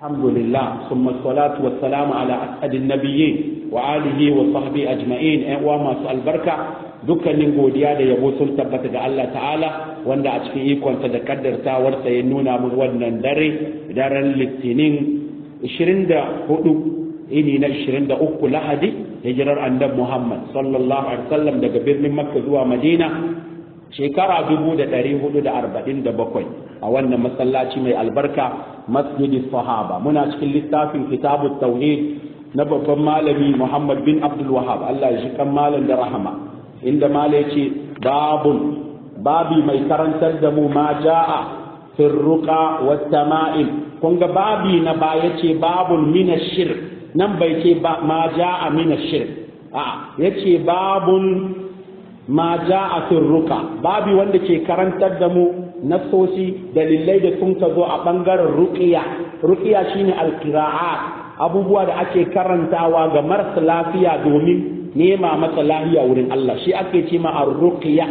الحمد لله ثم الصلاة والسلام على أسعد النبيين وآله وصحبه أجمعين وما البركة dukkanin godiya da yabo sun tabbata ga Allah ta'ala wanda a cikin ikonsa da kaddartawarsa ya nuna mun wannan dare daren litinin 24 ini na 23 lahadi hijirar annabi Muhammad sallallahu alaihi wasallam daga birnin Makka zuwa Madina shekara 1447 a wannan masallaci mai albarka masjidi sahaba muna cikin littafin kitabu tauhid na babban malami Muhammad bin Abdul Wahab Allah ya shi kan malam da rahama inda mala yace babun babi mai karantar da mu ma jaa fi ruqa wat tama'im kun ga babi na ba yace babun min shirk nan bai ce ba ma jaa min shirk a yace babun ma jaa fi ruqa babi wanda ke karantar da mu nasosi dalilai da sun ka zo a bangaren ruqiya ruqiya shine alqira'at abubuwa da ake karantawa ga marasa lafiya domin nema masa lahiya wurin Allah shi ake ce ma ar-ruqya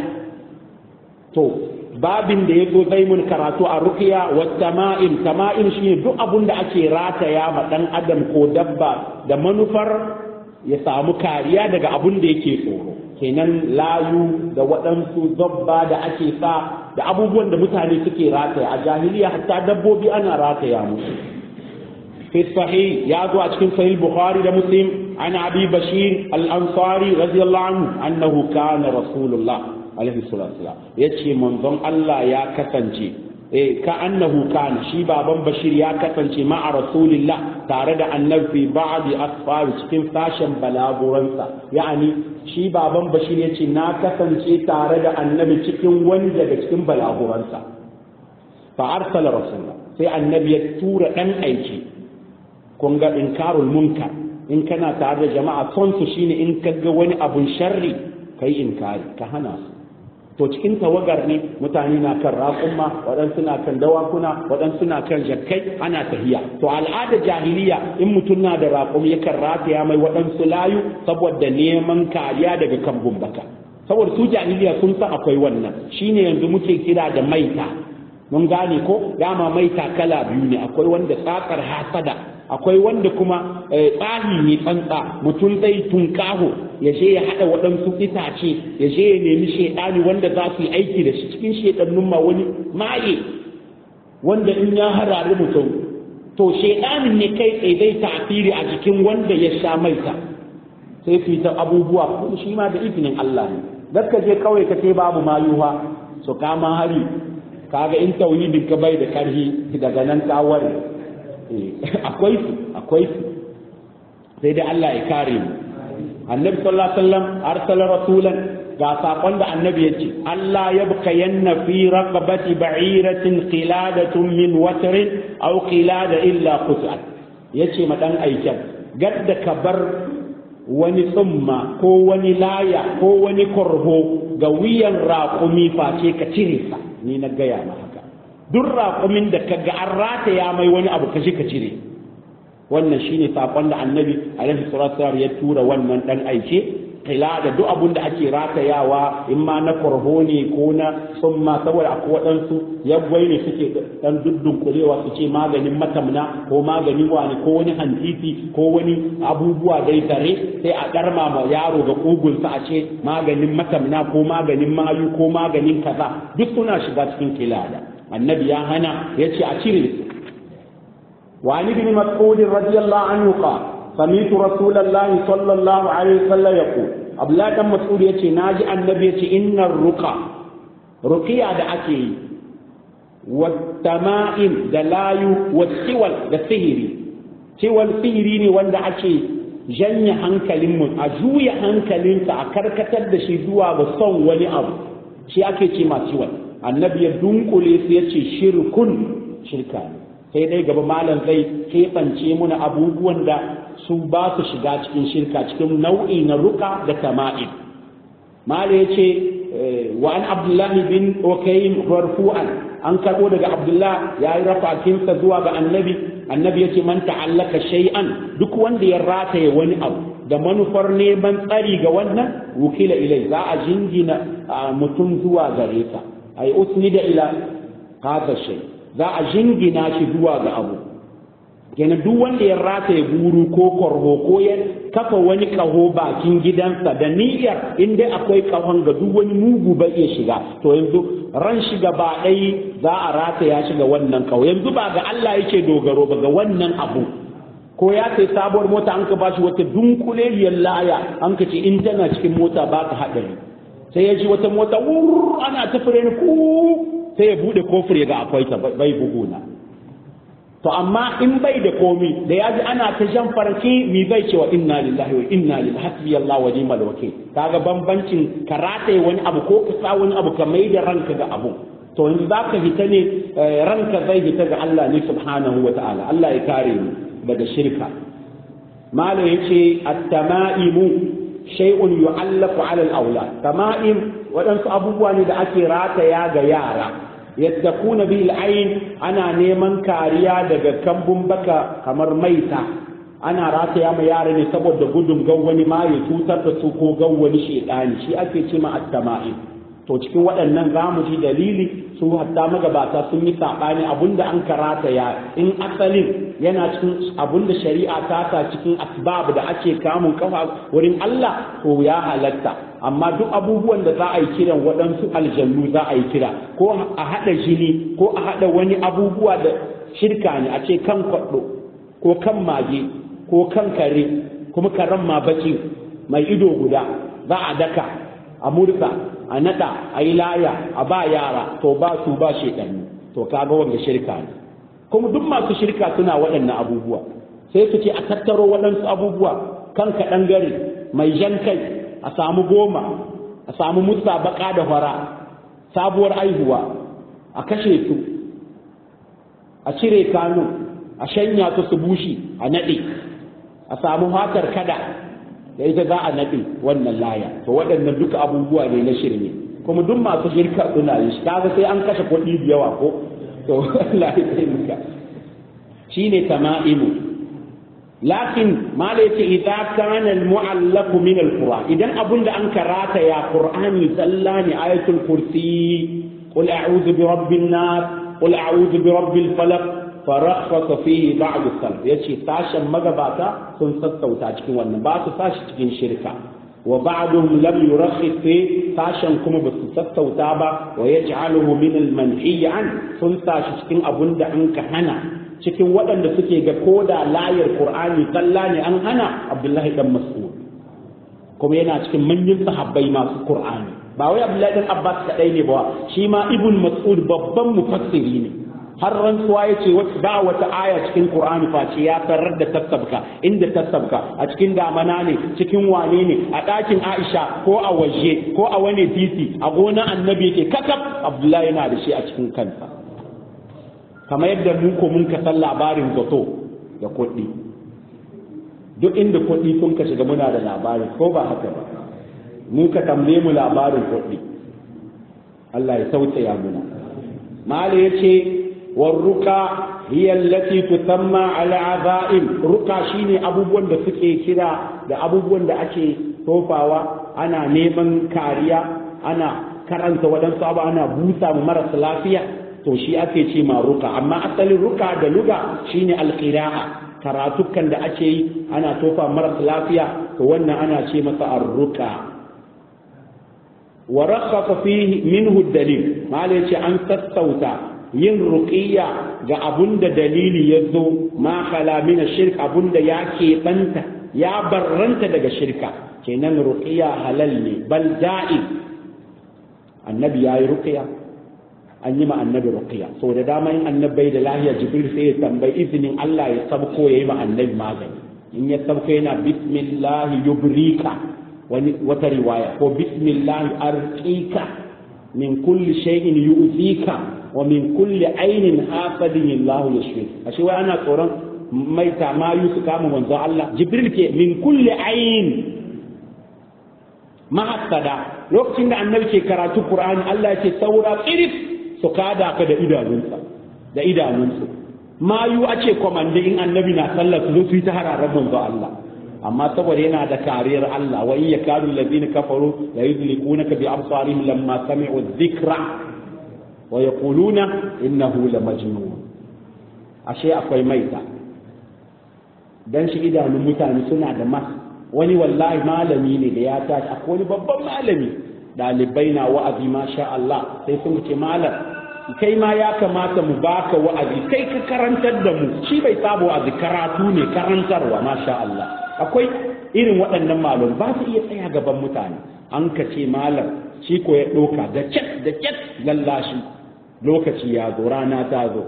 to babin da yazo zai mun karatu a ruqya wa tama'im tama'im shine duk abun da ake rataya ma dan adam ko dabba da manufar ya samu kariya daga abun da yake tsoro kenan layu da waɗansu zabba da ake sa da abubuwan da mutane suke rataya a jahiliya hatta dabbobi ana rataya musu في الصحيح يا أتكن صحيح البخاري ومسلم عن أبي بشير الأنصاري رضي الله عنه أنه كان رسول الله عليه الصلاة والسلام يتشي منظم الله يا كسنجي إيه كأنه كان شي بابا بشير يا كسنجي مع رسول الله تارد النبي في بعض أسفار cikin fashion balaguransa yani shi baban bashir ya ce na kasance tare da annabi cikin wani daga cikin balaguransa fa arsala rasulullah sai annabi ya tura dan aiki kun ga inkarul munkar in kana tare da jama'a son su shine in ka ga wani abun sharri kai inkari ka hana su to cikin tawagar ne mutane na kan raƙumma waɗansu na kan dawakuna waɗansu na kan jakkai ana tahiya to al'ada jahiliya in mutum na da raƙum yakan rataya mai waɗansu layu saboda neman kariya daga kan bumbaka saboda su jahiliya sun san akwai wannan shine yanzu muke kira da maita mun gane ko dama maita kala biyu ne akwai wanda tsakar hasada akwai wanda kuma tsahi ne tsantsa mutum zai tunkaho ya je ya haɗa waɗansu itace ya je ya nemi shaidani wanda za su yi aiki da shi cikin shaidannun ma wani maye wanda in ya harari mutum to shaidanin ne kai tsaye zai tasiri a jikin wanda ya sha maita sai su yi ta abubuwa kuma shi ma da izinin Allah ne dakka je kawai ka ce babu mayuwa su kama hari kaga in tauhidin ka bai da karhi daga nan ka ware akwai su akwai su sai dai Allah ya kare mu annabi sallallahu alaihi wasallam arsala rasulan ga sakon da annabi yace Allah ya buka yanna fi raqabati ba'iratin qiladatun min watrin aw qilada illa qut'at yace ma dan aikin gadda ka bar wani tsumma ko wani laya ko wani korho ga wiyan raƙumi face ka cire sa ni na gaya ma haka duk raƙumin da ka ga an rataya mai wani abu ka shi ka cire wannan shine sakon da annabi alaihi salatu ya tura wannan dan aike kila da duk abun da ake ratayawa in ma na korho ne ko na summa saboda akwai waɗansu yaggwai ne suke dan duddunkulewa su ce maganin matamna ko maganin wani ko wani hantiti ko wani abubuwa dai tare sai a ɗarma ma yaro ga ƙugunsa a ce maganin matamna ko maganin mayu ko maganin kaza duk suna shiga cikin kilada annabi ya hana ya ce a cire su وعن ابن مسعود رضي الله عنه قال سمعت رسول الله صلى الله عليه وسلم يقول abla dan mas'ud yace naji annabi yace innar ruqa ruqiya da ake yi wattama'im da layu wasiwal da sihiri ciwal sihiri ne wanda ake janye hankalin mu a juya hankalinsa a karkatar da shi zuwa ga son wani abu shi ake ce ma ciwal annabi ya dunkule su yace shirkun shirka ne sai dai gaba malam zai keɓance muna abubuwan da su ba su shiga cikin shirka cikin nau'i na ruka da tama'in malam ya ce wa an abdullahi bin okayin marfu'an an karɓo daga abdullah ya yi rafakinsa zuwa ga annabi annabi ya ce man ta'allaka shay'an duk wanda ya rataye wani abu da manufar neman tsari ga wannan wukila ilai za a jingina mutum zuwa gare ka ai usnida ila hadha shay za a jingina shi zuwa ga abu kenan duk wanda ya rataye buru ko korho ko ya kafa wani kaho bakin gidansa da niyyar in dai akwai kahon ga duk wani mugu bai iya shiga to yanzu ran shi gaba ɗai za a rataya shi ga wannan kaho yanzu ba ga Allah yake dogaro ba ga wannan abu ko ya sai sabuwar mota an ka bashi wata dunkuleliyar laya an ka ce in tana cikin mota ba ka haɗari sai ya ji wata mota wur ana ta fure ku sai ya bude kofar ya ga akwai ta bai buguna to amma in bai da komi da ya ji ana ta jan farki mi bai cewa inna lillahi wa inna ilaihi hasbi Allah wa ni'mal wakil kaga bambancin karate wani abu ko ka sa wani abu ka mai da ranka ga abu to in za ka hita ne ranka zai hita ga Allah ne subhanahu wa ta'ala Allah ya kare mu daga shirka malam yace at-tama'imu shay'un yu'allaqu 'ala al-awlad tama'im waɗansu abubuwa ne da ake rataya ga yara yattaquna bil ayn ana neman kariya daga kambun baka kamar maita ana rataya ma yara ne saboda gudun gawwani ma ya cutar da su ko gawwani shedani shi ake ce ma at-tama'im to cikin waɗannan za mu ji dalili su hatta magabata sun yi saɓani abinda an karata ya in asalin yana cikin abinda shari'a ta ta cikin asbab da ake kamun kafa wurin Allah to ya halatta amma duk abubuwan da za a yi kiran waɗansu aljannu za a yi kira ko a haɗa jini ko a haɗa wani abubuwa da shirka ne a ce kan kwaɗo ko kan mage ko kan kare kuma karen ma baki mai ido guda za a daka a murka a nada a yi laya a ba yara to ba su ba shekaru to kaga wanda shirka ne kuma duk masu shirka suna waɗannan abubuwa sai su ce a tattaro waɗansu abubuwa kan kaɗan gari mai jan kai a samu goma a samu musa baka da fara sabuwar aihuwa a kashe su a cire kanu a shanya su su bushi a naɗe a samu hatar kada da ita za a naɗe wannan laya to waɗannan duka abubuwa ne na shirme kuma duk masu shirka suna yi shi kaga sai an kashe kuɗi da yawa ko to Allah ya taimaka shine tama'imu lakin mala yace idza kana al-mu'allaq min al-qur'an idan abun da an karata ya qur'ani sallani ayatul kursi qul a'udhu bi rabbin nas qul a'udhu bi rabbil falaq farakhasa fihi ba'd as-salaf yace sashen magabata sun sassauta cikin wannan ba su sashi cikin shirka wa ba'dhum lam yurakhis fi sashen kuma ba su sassauta ba wa yaj'aluhu min al-manhi an sun sashi cikin abun da an ka hana cikin waɗanda suke ga koda layar qur'ani kalla ne an hana abdullahi dan mas'ud kuma yana cikin manyan sahabbai masu qur'ani ba wai abdullahi dan abbas kadai ne ba shi ma ibn mas'ud babban mufassiri ne har rantsuwa ya ce ba wata aya cikin Qur'ani face ya tarar da tasabka inda tasabka a cikin damana ne cikin wane ne a ɗakin Aisha ko a waje ko a wani titi a gonan annabi yake kakab Abdullahi yana da shi a cikin kansa kamar yadda mu ko mun ka san labarin zato da kuɗi duk inda kuɗi sun ka shiga muna da labari ko ba haka ba mu ka tambaye mu labarin kuɗi Allah ya tausaya muna mala yace والرقى هي التي تسمى على عزائم رقى shine abubuwan da suke kira da abubuwan da ake tofawa ana neman kariya ana karanta waɗansu abu ana busa mu marasa lafiya to shi ake ce ma ruka amma asalin ruka da luga shine alqira'a karatukan da ake yi ana tofa marasa lafiya to wannan ana ce masa arruka wa rakhasa fihi minhu dalil mala yace an sassauta yin ruqiyya ga abun da dalili ya zo ma khala min shirk abun da ya keɓanta ya barranta daga shirka kenan ruqiyya halal ne bal da'i annabi ya yi ruqiyya an yi ma annabi ruqiyya so da dama in annabai da lahiya jibril sai ya tambayi izinin Allah ya sabko yayi ma annabi magani in ya sabko yana bismillah yubrika wani wata riwaya ko bismillah arqika min kulli shay'in yu'zika wa min kulli ainin hasadin Allah yashfi ashe wai ana tsoron mai tamayu su kama manzo Allah jibril ke min kulli ain mahassada lokacin da annabi ke karatu qur'ani Allah yake saura tsiris su kada ka da idanunsa da idanunsu mayu a ce komande in annabi na sallar su su yi ta hararar manzo Allah amma saboda yana da kariyar Allah wa in yakadu allazina kafaru la yuzliqunaka bi absarihim lamma sami'u dhikra wa yaquluna innahu la majnun ashe akwai maita dan shi idanun mutane suna da mas wani wallahi malami ne da ya tashi akwai wani babban malami ɗalibai na wa'azi masha Allah sai sun ce malam kai ma ya kamata mu baka wa'azi kai ka karantar da mu shi bai saba wa'azi karatu ne karantarwa masha Allah akwai irin waɗannan malam ba su iya tsaya gaban mutane an ka ce malam shi ko ya ɗauka da cek da cek lallashi lokaci ya zo rana ta zo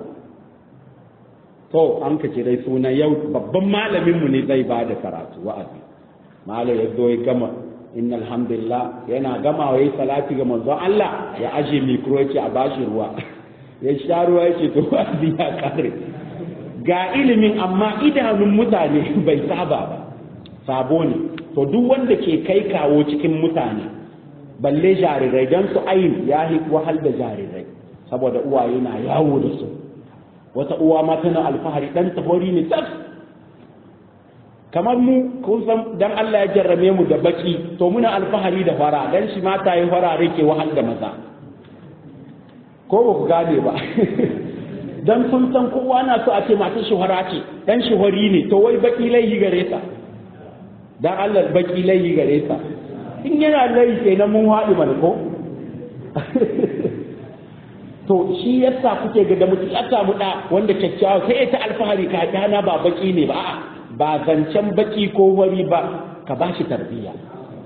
to an ka ce dai suna yau babban malaminmu ne zai ba da karatu wa'azi malam ya zo ya gama inna alhamdulillah yana gamawa yayi salati ga manzon Allah ya aje mikro yake a bashi ruwa ya sha ruwa yake to wa'azi ya kare ga ilimin amma idanun mutane bai saba ba sabo ne to duk wanda ke kai kawo cikin mutane balle jarirai don su ayin ya yi wahal da jarirai saboda uwaye na yawo da su wata uwa ma tana alfahari dan tafori ne tas kamar mu kun san dan Allah ya jarrame mu da baki to muna alfahari da fara dan shi mata yi farare ke wahal da maza ko ba ku gane ba dan sun san kowa na so a ce masu shuhara ce dan shuhari ne to wai baki laihi gare ta dan Allah baki laihi gare ta in yana laihi kenan mun haɗu mana ko to shi yasa kuke ga da mutum ya samu da wanda kyakkyawa sai ta alfahari ka dana ba baki ne ba a'a ba zancen baki ko wari ba ka ba shi tarbiyya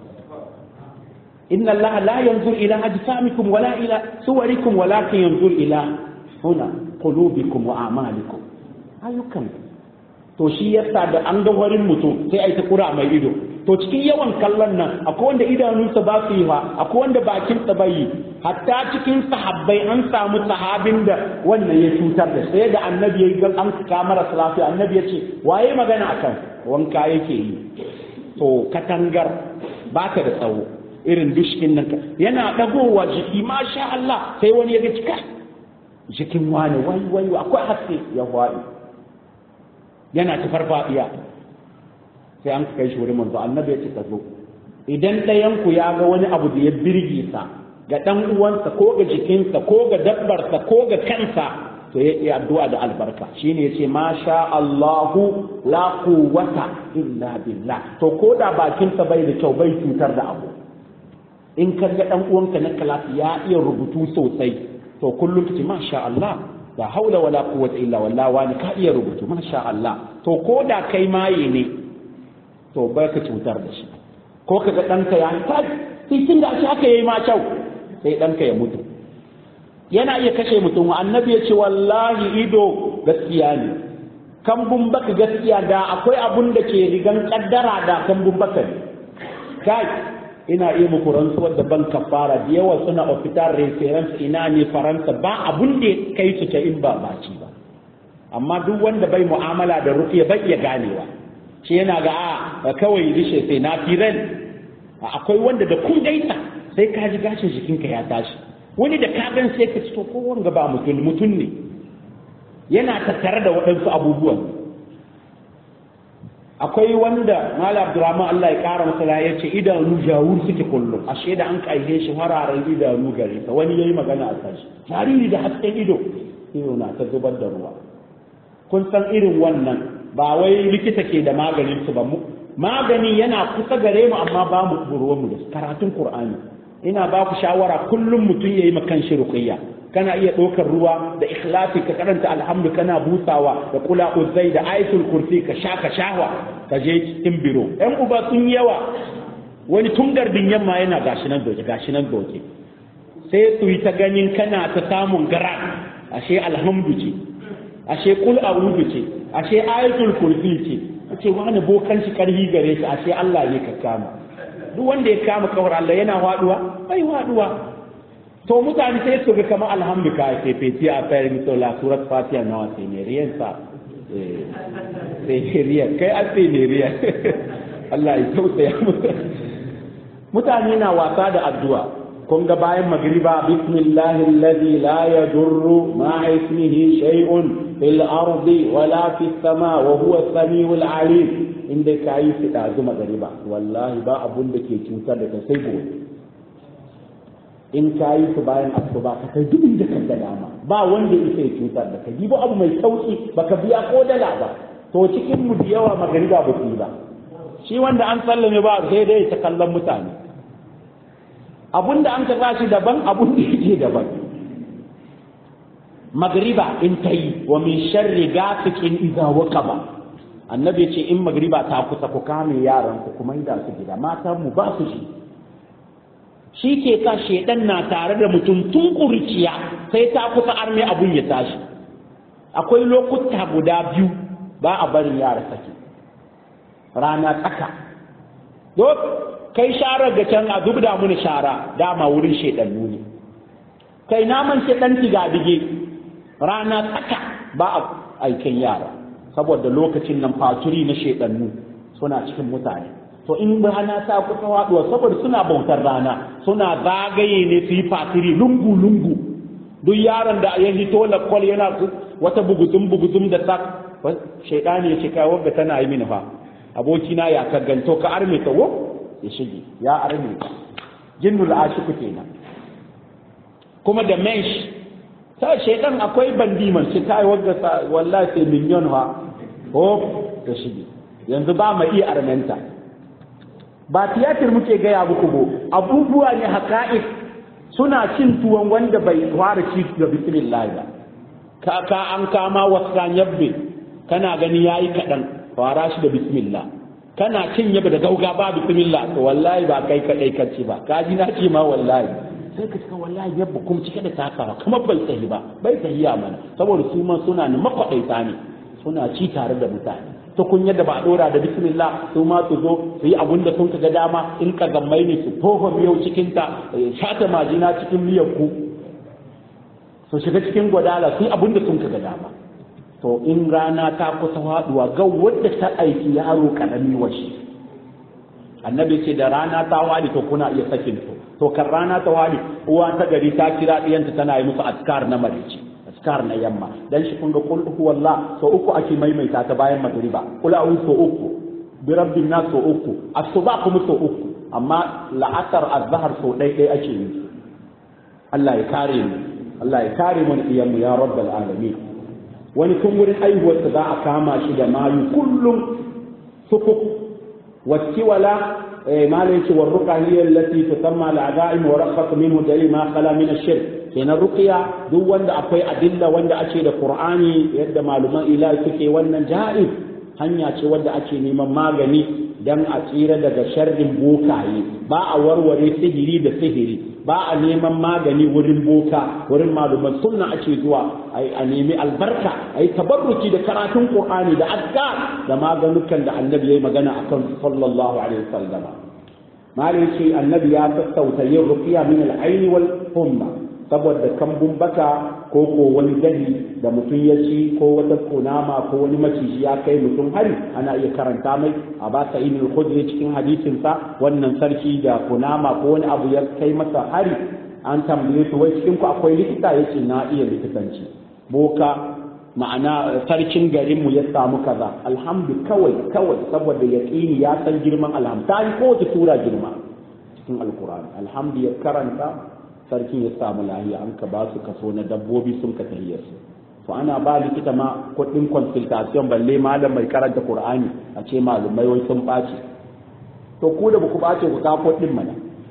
inna Allah la yanzur ila ajsamikum wala ila suwarikum walakin yanzur ila huna qulubikum wa a'malikum ayyukan to shi yasa da an ga warin mutum sai ai ta kura mai ido to cikin yawan kallon nan akwai wanda idanunsa ba su yi ba akwai wanda bakin sa bai hatta cikin sahabbai an samu sahabin da wannan ya cutar da sai da annabi ya ga an kamara salafi annabi ya ce waye magana akan wanka yake yi to katangar ba ta da tsawo irin dushkin nan yana dagowa jiki masha Allah sai wani ya ga cika jikin wani wai wai akwai haske ya faɗi yana ta farfadiya sai an kai shi wurin manzo annabi ya ce ka zo idan ɗayan ku ya ga wani abu da ya birge sa ga ɗan uwansa ko ga jikinsa ko ga dabbarsa ko ga kansa to ya yi addu'a da albarka shine yace ma sha Allahu la quwwata illa billah to ko da bakinsa bai da kyau bai cutar da abu in ka ga ɗan uwanka na kalasi ya iya rubutu sosai to kullum kace ma sha Allah la haula wala quwwata illa billah wani ka iya rubutu ma sha Allah to ko da kai maye ne to bai ka cutar da shi ko ka ga ɗanka ya yi tun da shi haka yayi ma kyau sai ɗanka ya mutu yana iya kashe mutum annabi ya ce wallahi ido gaskiya ne kambun baka gaskiya da akwai abun da ke rigan kaddara da kambun baka ne kai ina iya muku rantsuwar da ban kafara da yawa suna ofitar reference ina ne faransa ba abun da kai su ta in ba baci ba amma duk wanda bai mu'amala da rufiya bai iya ganewa shi yana ga a kawai rishe sai na firan akwai wanda da kun gaita sai ka ji gashin jikinka ya tashi wani da ka gan sai ka ci to ko wanga ba mutum mutum ne yana tattare da waɗansu abubuwan akwai wanda mala abdurrahman Allah ya kara masa ya ce idanu jawur suke kullum ashe da an kaihe shi hararen idanu gare ta wani yayi magana a kan shi jariri da hasken ido ido na ta zubar da ruwa kun san irin wannan ba wai likita ke da maganin su ba mu magani yana kusa gare mu amma ba mu ruwan mu da karatun qur'ani ina ba ku shawara kullum mutum yayi makan shi ruqiyya kana iya ɗaukar ruwa da ikhlasi ka karanta alhamdu kana busawa da kula uzai da ayatul kursi ka sha ka shahwa ka je cikin biro ɗan uba sun yawa wani tun gardin yamma yana gashi nan doke gashi nan doke sai su yi ta ganin kana ta samun gara ashe alhamdu ce ashe kul a'udhu ce ashe ayatul kursi ce ce wani bokan shi karhi gare shi ashe Allah ne ka kama duk wanda ya kama kawar Allah yana waduwa bai waduwa to mutane sai su ga kamar alhamdu ka ke feti a fayar mito la surat fatiha na wa seneriyan sa seneriyan kai a seneriyan Allah ya tausaya mutane na wasa da addu'a kun ga bayan magriba bismillahi alladhi la yadurru ma ismihi shay'un fil ardi wala fis sama wa huwa as-sami'ul alim inda kayi su dazu magriba wallahi ba abun da ke cutar da kai sai gobe in ka yi su bayan asuba ka kai duk da kan dama ba wanda yake cutar da kai ba abu mai sauki baka biya ko dala ba to cikin mu da yawa magariba ba su ba shi wanda an sallame ba sai dai ta kallon mutane abun da an ka shi daban abun da yake daban magriba in ta yi wa min sharri gafikin iza waqaba annabi ce in magriba ta kusa ku kame yaran ku kuma da su gida matan mu ba su shi shi ke sa shedan na tare da mutum tun kuriciya sai ta kusa arme abun ya tashi akwai lokuta guda biyu ba a barin yara sake rana tsaka duk kai sharar ga can a zubda mini shara dama wurin shedannu ne kai naman shedan tiga dige rana tsaka ba a aikin yara saboda lokacin nan faturi na shedannu suna cikin mutane to in rana ta kusa waduwa saboda suna bautar rana suna zagaye ne su yi fatiri lungu lungu duk yaron da ya hito lakwal yana wata buguzum buguzum da sak shaidani ya ce kai wanda tana yi mini fa abokina ya ka ganto ka arme ta wo ya shige ya arme ta jinnul ashiku kenan kuma da mensh ta shaidan akwai bandiman shi kai wanda wallahi sai miliyon ha ko ya shige yanzu ba mai iya armenta ba tiyatir muke gaya muku bo abubuwa ne haƙa'iq suna cin tuwon wanda bai fara ci da bismillah ba ka ka an kama wasan yabbe kana gani yayi kadan fara shi da bismillah kana cin yabe da gauga ba bismillah to wallahi ba kai kadai kace ba ka ji na ce ma wallahi sai ka cika wallahi yabba kuma cike da takawa kamar bai tsahi ba bai tsahiya mana saboda su ma suna ne makwadaita ne suna ci tare da mutane ta kunya da ba a dora da bismillah su ma su zo su yi abun da sun ga dama in ka gammai ne su tofa miyau cikin ta shata majina cikin miyar ku su shiga cikin gwadala su yi abun da sun ga dama to in rana ta kusa faduwa ga wadda ta aiki yaro karami washi annabi ce da rana ta wadi to kuna iya sakin to to kan rana ta wadi uwa ta gari ta kira diyanta tana yi musu askar na marici askar na yamma dan shi kun ga kul huwallah so uku ake maimaita ta bayan magriba kul a'udhu so uku bi rabbin nas so uku asuba kuma so uku amma la'asar azhar so dai dai ake yi Allah ya kare mu Allah ya kare mu iyan mu ya rabbal alamin wani tun wurin aihuwar za a kama shi da mayu kullum sukuk wacce wala ما ليس والرقى هي التي تسمى العزائم ورقة منه دليل ما خلا من الشرك kenan ruqiya duk wanda akwai adilla wanda ake da qur'ani yadda maluman ilahi suke wannan ja'iz hanya ce wanda ake neman magani dan a tsira daga sharrin bokaye ba a warware sihiri da sihiri ba a neman magani wurin boka wurin maluman sunna ake zuwa a nemi albarka a yi tabarruki da karatun qur'ani da azkar da maganukan da annabi yayi magana akan sallallahu alaihi wasallam malai ce annabi ya sassauta yin ruqiya min al-ayn wal humma saboda kambun baka ko ko wani gani da mutum ya ci ko wata kunama ko wani maciji ya kai mutum hari ana iya karanta mai a ba sa ibn khudri cikin hadisin sa wannan sarki da kunama ko wani abu ya kai masa hari an tambaye su wai cikin ku akwai likita yace na iya likitanci boka ma'ana sarkin garin mu ya samu kaza alhamdu kawai kawai saboda yaqini ya san girman alhamdu ta ko ta tura girma cikin alqur'ani alhamdu ya karanta sarkin ya samu lahiya an ka ba su kaso na dabbobi sun ka tahiyar su to ana ba likita ma kuɗin consultation balle malam mai karanta qur'ani a ce malumai wai sun ɓace to ku da ku ɓace ku kawo kuɗin mana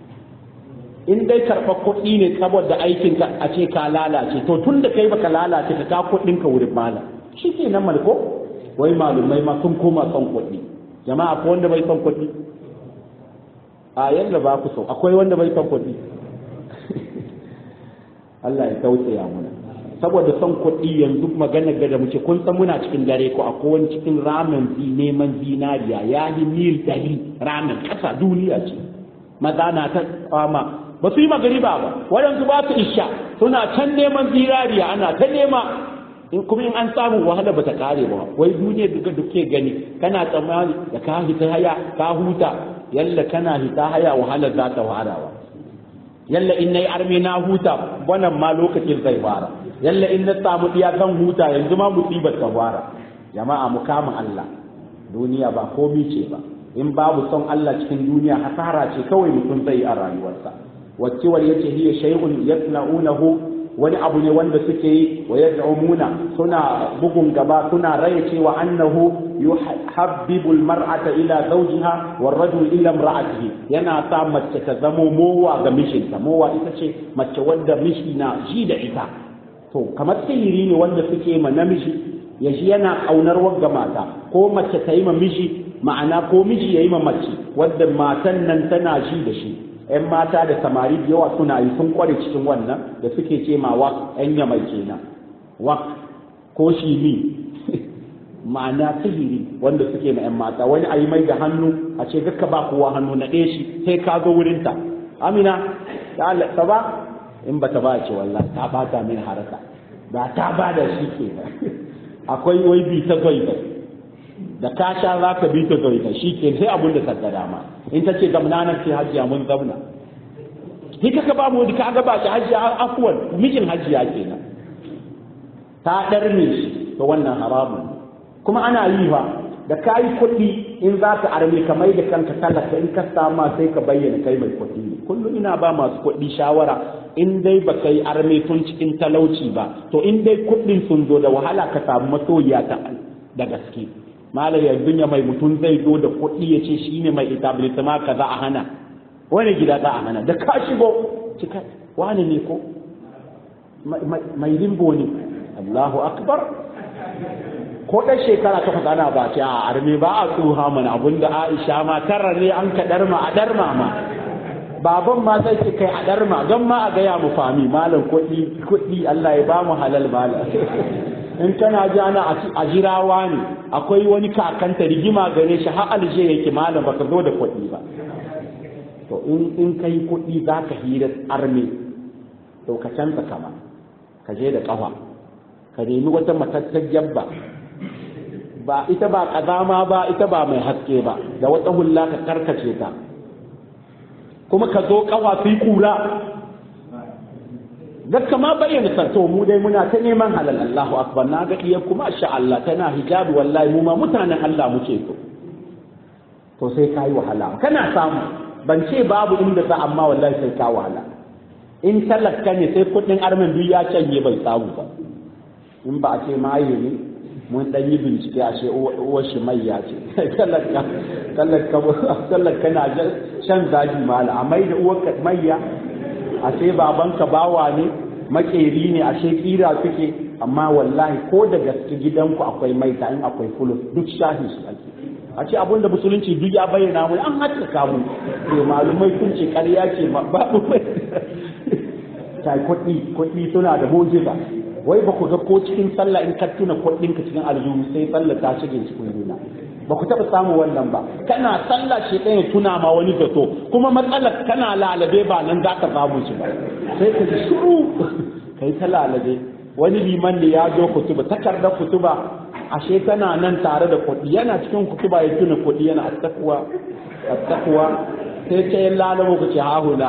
in dai karɓar kuɗi ne saboda aikin ka a ce ka lalace to tun da kai baka lalace ka kawo kuɗin ka wurin malam shi ke nan malko wai malumai ma sun koma son kuɗi jama'a ko wanda bai son kuɗi a yanda ba ku so akwai wanda bai son kuɗi Allah ya tausaya muna saboda son kuɗi yanzu magana ga da muke kun san muna cikin dare ko akwai wani cikin ramen zi neman zinariya ya yi mil ɗari ramen ƙasa duniya ce maza na ta kwama ba su yi magariba ba waɗansu ba su isha suna can neman zinariya ana ta nema in kuma in an samu wahala ba ta kare ba wai duniya duka duke gani kana tsammani da ka hita haya ka huta yalla kana hita haya wahala za ta warawa yalla in nayi arme na huta wannan ma lokacin zai fara yalla in na samu diya zan huta yanzu ma musibar ta fara jama'a mu kama Allah duniya ba komi ce ba in babu son Allah cikin duniya hasara ce kawai mutum zai yi a rayuwarsa wacce wal yace hiya shay'un yasna'unahu wani abu ne wanda suke yi wa yad'umuna suna bugun gaba suna raya cewa annahu yuhabbibu almar'ata ila zawjiha war-rajul ila imra'atihi yana sa mace ta zamo mowa ga mishinta mowa ita ce mace wanda mishi na ji da ita to kamar sihiri ne wanda suke ma namiji ya ji yana kaunar wagga mata ko mace ta yi ma miji ma'ana ko miji ya yi ma mace wadda matan nan tana ji da shi ‘yan mata da samari da yawa suna yi sun kware cikin wannan da suke ce ma wak ‘yan yamai kenan wak ko shimi ma'ana sihiri wanda suke ma ‘yan mata wani a yi mai da hannu a ce gaka ba kowa hannu na ɗaya shi sai ka zo wurinta amina ta ba in ba ta ba ce wallahi ta bata min haraka ba ta ba da shi ke akwai wai bi ta zoita da ka sha za ka bi ta zoita shi ke sai abun da ta dama in ta ce gamna nan ce hajiya mun zauna ni ka ba mu ka ga ba shi hajiya afwan mijin hajiya kenan ta darme shi to wannan haramun kuma ana yi ba da ka yi kuɗi in za ka arme ka mai da kanka talaka in ka sama sai ka bayyana kai mai kuɗi ne kullum ina ba masu kuɗi shawara in dai ba ka yi arme tun cikin talauci ba to in dai kuɗin sun zo da wahala ka samu masoyiya ta da gaske malam yanzu ya mai mutum zai zo da kuɗi ya ce shi ne mai etablissement ka za a hana wani gida za a hana da ka shigo cika wani ne ko mai limbo ne Allahu akbar ko ɗan shekara takwas ana ba ce a arme ba a tsuha mana abinda Aisha ma tara ne an ka ɗarma a ɗarma ma baban ma zai ce kai a ɗarma don ma a gaya mu fami malam kuɗi kuɗi Allah ya ba mu halal malam in kana ji ana a jirawa ne akwai wani kakanta rigima gare shi har alje yake malam baka zo da kuɗi ba to in in kai kuɗi za ka hira arme to ka canza kama ka je da ƙafa ka nemi wata matattar jabba ba ita ba kazama ba ita ba mai haske ba da wata hulla ka karkace ta kuma ka zo kawa su yi kura Dakka ma bayyana sarto mu dai muna ta neman halal Allahu akbar na ga iya kuma sha Allah tana hijabi wallahi mu ma mutanen Allah muke so to sai kai wahala kana samu ban ce babu inda za amma wallahi sai ka wahala in talaka ne sai kudin armin duk ya canje bai samu ba in ba a ce maye ne mun dan yi bincike a ce uwar shi mai ya ce talaka talaka talaka na shan zaji mala a mai da uwar mayya a ce babanka bawa ne makeri ne a ce kira suke amma wallahi ko da gaske gidanku akwai maita in akwai fulus duk shahi su ake a ce abin da musulunci duk ya bayyana mu an haskaka mu to malumai sun ce ƙarya ce babu mai kai kuɗi kuɗi suna da mujiza wai ba ku ga ko cikin sallah in ka tuna kuɗinka cikin aljihu sai sallah ta shige cikin juna ba ku taɓa samu wannan ba kana sallah shi ɗaya tuna ma wani zato kuma matsalar kana lalabe ba nan za ka samu shi ba sai ka ji shiru kai ta lalabe wani liman da ya zo kutuba takardar kutuba ashe tana nan tare da kuɗi yana cikin kutuba ya tuna kuɗi yana attakuwa attakuwa sai ce yin lalabo ku ce hahula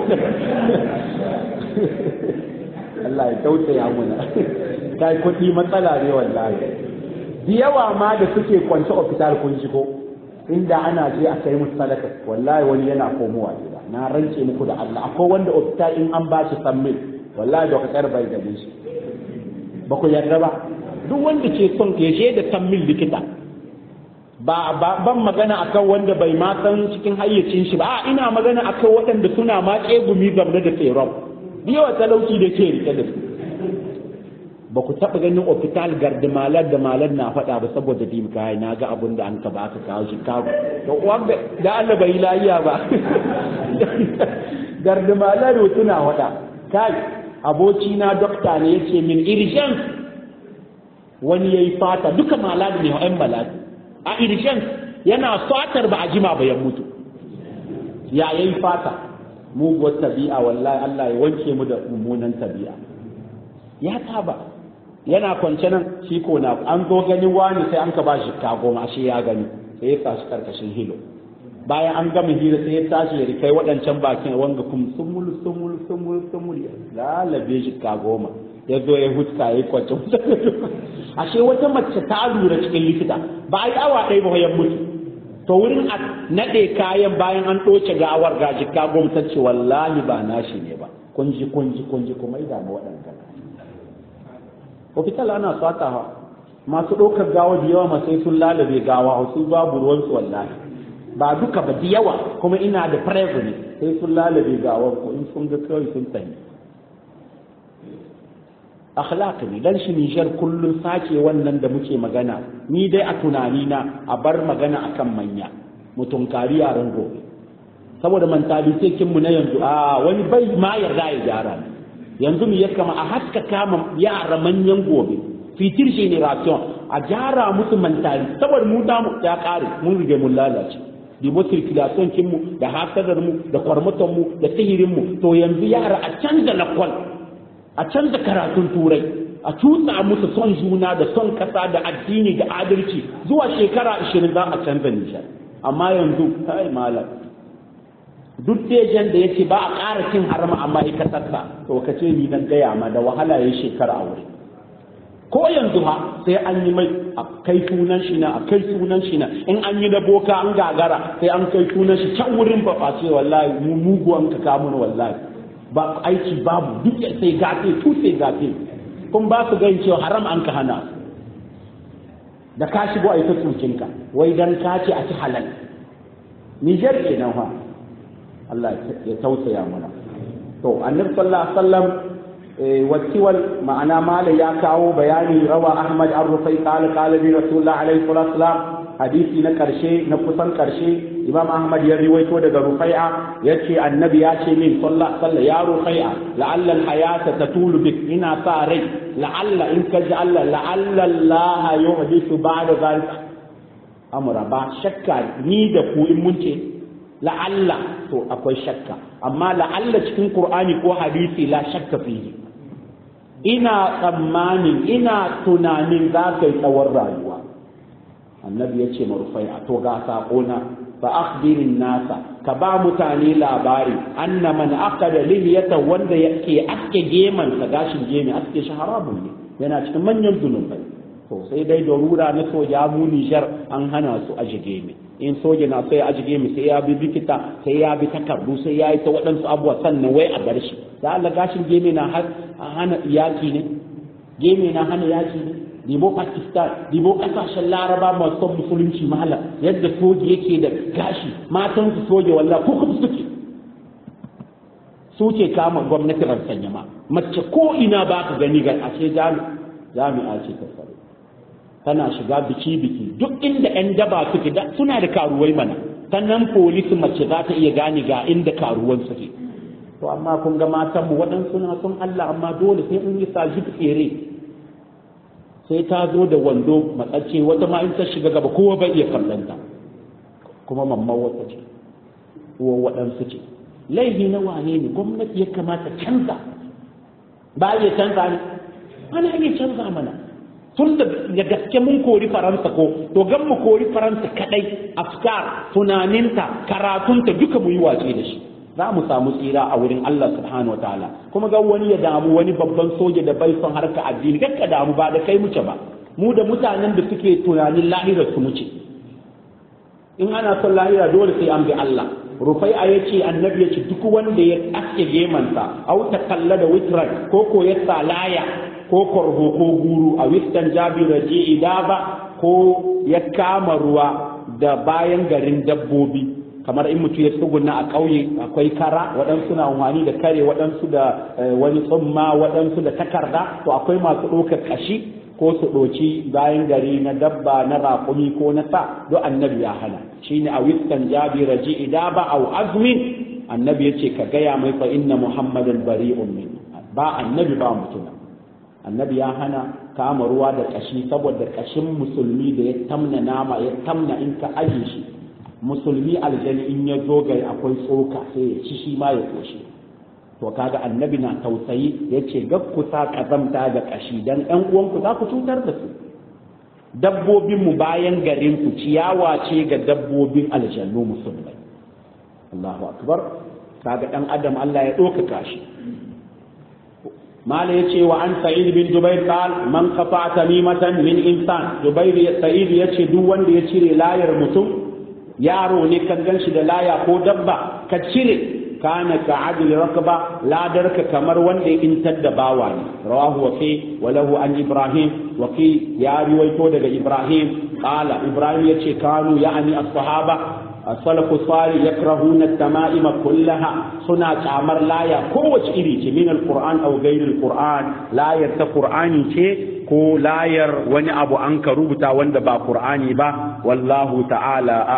Allah ya tausaya muna kai kuɗi matsala ne wallahi da yawa ma da suke kwance hospital kun ji ko inda ana je a kai musu sadaka wallahi wani yana komowa gida na rance muku da Allah akwai wanda hospital in an ba shi sammil wallahi da ka bai da shi ba ku yarda ba duk wanda ke son ya je da sammil likita ba ban magana akan wanda bai ma san cikin hayyacin shi ba a ina magana akan waɗanda suna ma tsegumi game da tseron yawa talauci da ke rike da su ba ku taɓa ganin ofital garda malar da malar na faɗa ba saboda dim kai na ga abun da an ka ba ka kawo chicago to wanda da Allah bai lafiya ba garda malar tuna faɗa kai aboki na dokta ne yace min irjan wani yayi fata duka malad ne wa'an malad a irjan yana fatar ba a jima ba ya mutu ya yayi fata muguwar tabi'a wallahi Allah ya wanke mu da mummunan tabi'a ya taba yana kwance nan shi ko na an zo ganin wani sai an ka ba shi kago ma shi ya gani sai ya tashi karkashin hilo bayan an gama hira sai ya tashi ya rikai waɗancan bakin wanga kum sumul sumul sumul sumul ya lalabe shi kago ma ya zo ya huska ya kwance ashe wata mace ta lura cikin likita ba a yi awa ɗaya ba ya mutu to wurin a naɗe kayan bayan an ɗoce gawar gaji kago ta ce wallahi ba nashi ne ba kunji kunji kunji kuma ida ma waɗanda hospital ana sata masu ɗaukar gawa da yawa masai sun lalabe gawa su babu ruwansu wallahi ba duka ba da yawa kuma ina da present sai sun lalabe gawar ko in sun ga kawai sun tsaye akhlaq ne dan shi Nijar kullun sake wannan da muke magana ni dai a tunani na a bar magana akan manya mutum kari yaran gobe saboda mentality kin mu na yanzu a wani bai ma yarda ya gyara yanzu mu ya kama a haska kama yara manyan gobe fitir generation a gyara musu mentality saboda mu da mu ya kare mun rige mun lalace dibo circulation kin mu da hasadar mu da kwarmaton mu da sihirin mu to yanzu yara a canza lakwal a canza karatun turai a tutsa musu son juna da son kasa da addini da adalci zuwa shekara 20 za a canza nishar amma yanzu kai malam duk dejan da yace ba a ƙara cin harama amma ya kasarsa to ka ce ni dan gaya ma da wahala ya shekara a wuri ko yanzu ha sai an yi mai a kai sunan shi na a kai sunan shi na in an yi da boka an gagara sai an kai sunan shi can wurin ba ce wallahi mu muguwan ka kamun wallahi ba aiki babu duk sai gafe tu sai gafe kun ba su gani cewa haram an ka hana da ka shigo a yi ta tsukinka wai dan ka ce a ci halal Nijar kenan fa Allah ya tausaya mana to annabi sallallahu alaihi wasallam wasiwal ma'ana mala ya kawo bayani rawa ahmad ar-rufai qala qala bi rasulullah alaihi wasallam hadisi na karshe na kusan karshe imam ahmad ya riwaito daga rufai'a yace annabi ya ce min sallallahu alaihi ya rufai'a la'alla al-hayata tatulu bik ina sa rai la'alla in ka ji Allah la'alla Allah yuhdithu ba'da zalika amra ba shakka ni da ku in mun ce la'alla to akwai shakka amma la'alla cikin qur'ani ko hadisi la shakka fihi ina tsammanin ina tunanin za ka yi tsawon rayuwa annabi ya ce marufai a to ga saƙona fa akhbirin nasa ka ba mutane labari anna man aqada lihiyata wanda yake aske geman sa gashin gemi aske shi haramun ne yana cikin manyan zunubai to sai dai darura na soja mu Nijar an hana su aje gemi in soja na sai aje gemi sai ya bi bikita sai ya bi takardu sai ya yi ta waɗansu abubuwa sannan wai a bar shi da Allah gashin gemi na hana yaki ne gemi na hana yaki ne dibo Pakistan dibo kasashen Laraba masu son musulunci mahala yadda soja yake da gashi matan su soja wallahi ko kuma suke su ke kama gwamnati sanya ma mace ko ina ba ka gani ga ashe jami'a ce ta tsaro tana shiga biki-biki duk inda 'yan daba suke suna da karuwai mana sannan polisi mace za ta iya gane ga inda karuwan suke to amma kun ga matanmu waɗansu na son Allah amma dole sai in yi saji tsere sai ta zo da wando matsacce wata ma in ta shiga gaba kowa bai iya kallonta kuma mamman wata ce uwa waɗansu ce laifi na wane ne gwamnati ya kamata canza ba iya canza ne ana iya canza mana tun da gaske mun kori faransa ko to gan mu kori faransa kadai afkar tunaninta karatunta duka mu yi wace da shi za mu samu tsira a wurin Allah subhanahu wataala kuma ga wani ya damu wani babban soja da bai son harka addini kakka damu ba da kai muce ba mu da mutanen da suke tunanin lahira su muce in ana son lahira dole sai an bi Allah rufai a yace annabi yace duk wanda ya aske gemansa au ta kalla da witran ko ko ya salaya ko korho ko guru a wistan jabira je idaba ko ya kama ruwa da bayan garin dabbobi kamar in mutum ya tsuguna a ƙauye akwai kara waɗansu na amfani da kare waɗansu da wani tsumma waɗansu da takarda to akwai masu ɗaukar ƙashi ko su ɗoci bayan gari na dabba na raƙumi ko na sa duk annabi ya hana shine a wistan jabira je idaba au azmin annabi ya ce ka gaya mai fa inna muhammadan bari'un min ba annabi ba mutum annabi ya hana kama ruwa da kashi saboda kashin musulmi da ya tamna nama ya tamna in ka aje shi musulmi aljani in ya zo gari akwai tsoka sai ya ci shi ma ya koshi to kaga annabi na tausayi ya ce gakkusa kazamta da kashi dan ɗan uwanku za ku cutar da su dabbobin mu bayan garin ku ciyawa ce ga dabbobin aljannu musulmai Allahu akbar kaga ɗan adam Allah ya ɗaukaka shi mala ya ce wa an sa'id bin jubair qal man qafa tamimatan min insan jubair sa'id ya ce duk wanda ya cire layar mutum yaro ne kan ganshi da laya ko dabba ka cire kana ka adli rakba ladarka kamar wanda ya intar da bawa ne rawahu waqi wa lahu an ibrahim waqi ya riwaito daga ibrahim qala ibrahim yace kanu ya'ani as-sahaba السلف الصالح يكرهون التمائم كلها سنة عمر لا يا كوش إلي من القرآن أو غير القرآن لا يرت قرآني شيء ko layar wani abu an ka rubuta wanda ba Qur'ani ba wallahu ta'ala